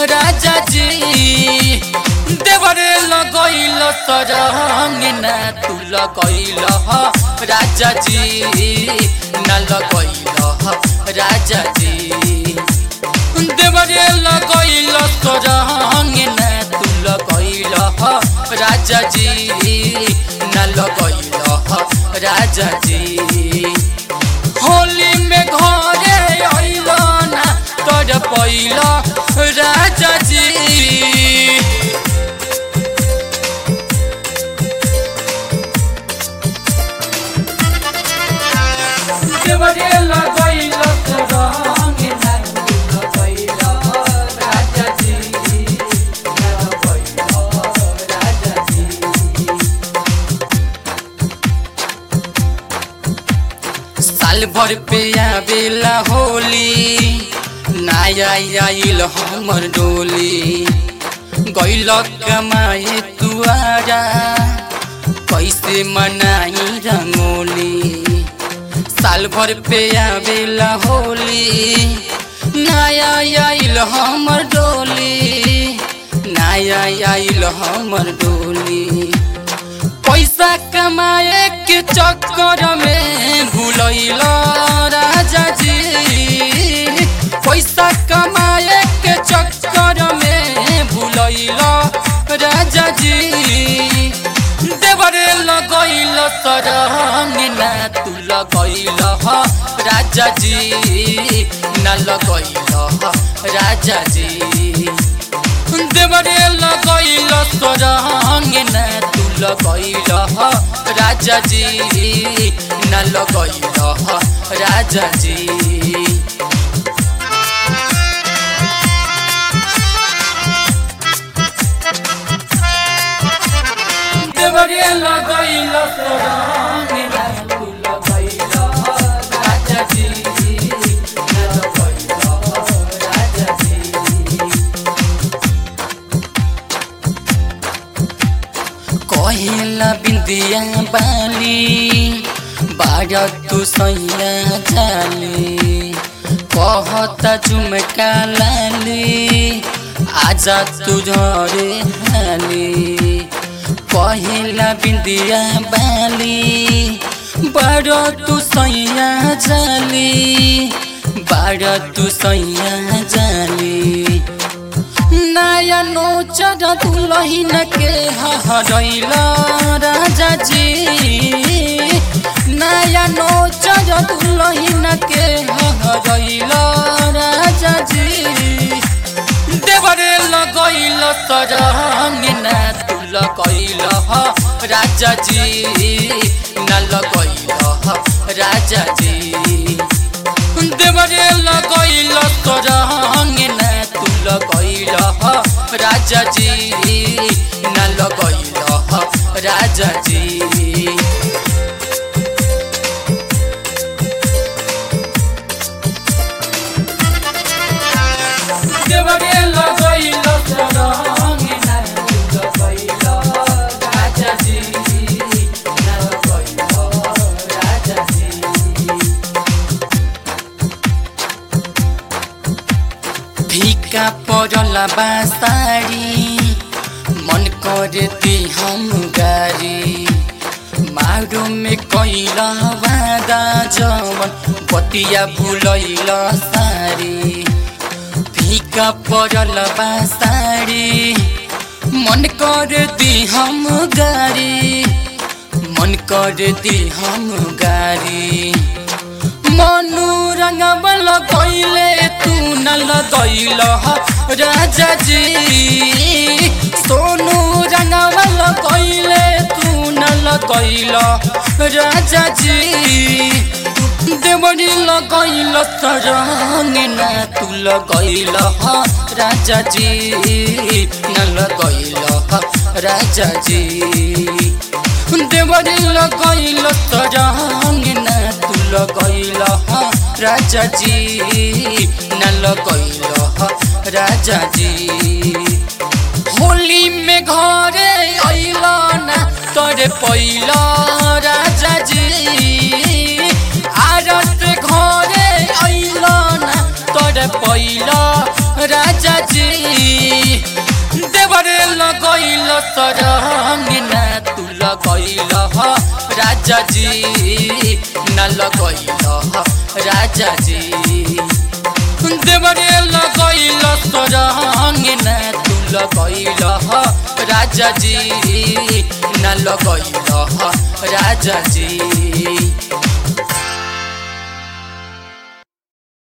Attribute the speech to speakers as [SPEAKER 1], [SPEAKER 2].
[SPEAKER 1] राजा जी देवरे लगैल सरंग ना तू लगैल राजा जी ना लगैल राजा जी देवरे लगैल सरंग ना तू लगैल राजा जी ना लगैल राजा जी होली में घरे अइल ना तोर पैल राजा जी देवरे लगैल सरंग ना तू लगैल राजा जी ना लगैल राजा जी साल भर पे आवेला होली नया आइल हमर डोली गैल कमाए तुआरा कैसे मनाई रंगोली साल भर पे आवेला होली नया आइल हमर डोली नया आइल हमर डोली पैसा कमाए के चक्कर में भूलैल राजा जी पैसा कमाए के चक्कर में भूलैल राजा जी देवरे लगैल सरंग ना तू लगैल राजा जी ना लगैल राजा जी देवरे लगैल सरंग ना तू लगैल राजा जी ना लगैल राजा जी देवरे लगैल सरंग ना तू लगैल राजा जी ना लगैल राजा जी कहेला बिंदिया बाली बारा तू सैया जाली कहता झुमका लाली आजा तू झरे हाली कहेला बिंदिया बाली बारा तू सैया जाली बारा तू सैया जाली नया नोचर दुलहिन के हरैल राजा जी नया नोचर दुलहिन के हरैल राजा जी देवरे लगैल सरंग ना तू लगैल राजा जी ना लगैल राजा जी देवरे लगैल सरंग ना तू लगैल राजा जी ना लगैल राजा जी देवरे लगैल सरंग ना तू लगैल राजा जी ना लगैल राजा जी फीका पड़ल बासारी मन करे दी हम गारी मारो में कैल वादा जवन बतिया भूलैल सारी फीका पड़ल बासारी मन कर दी हम गारी मन कर दी हम गारी मनु रंगबल कैले तू न लगैल राजा जी सोनू रंगबल कैले तू न लगैल राजा जी देवरी लगैल सरंग ना तू लगैल राजा जी न लगैल राजा जी देवरी लगैल सरंग ना तू लगैल राजा जी न लगैल राजा जी होली में घरे अइल ना तोरे पैल राजा जी आरस घरे अइल ना तोरे पैल राजा जी सरंग ना तू लगैल राजा जी न लगैल राजा जी देवरे लगैल सरंग ना तू लगैल राजा जी न लगैल राजा जी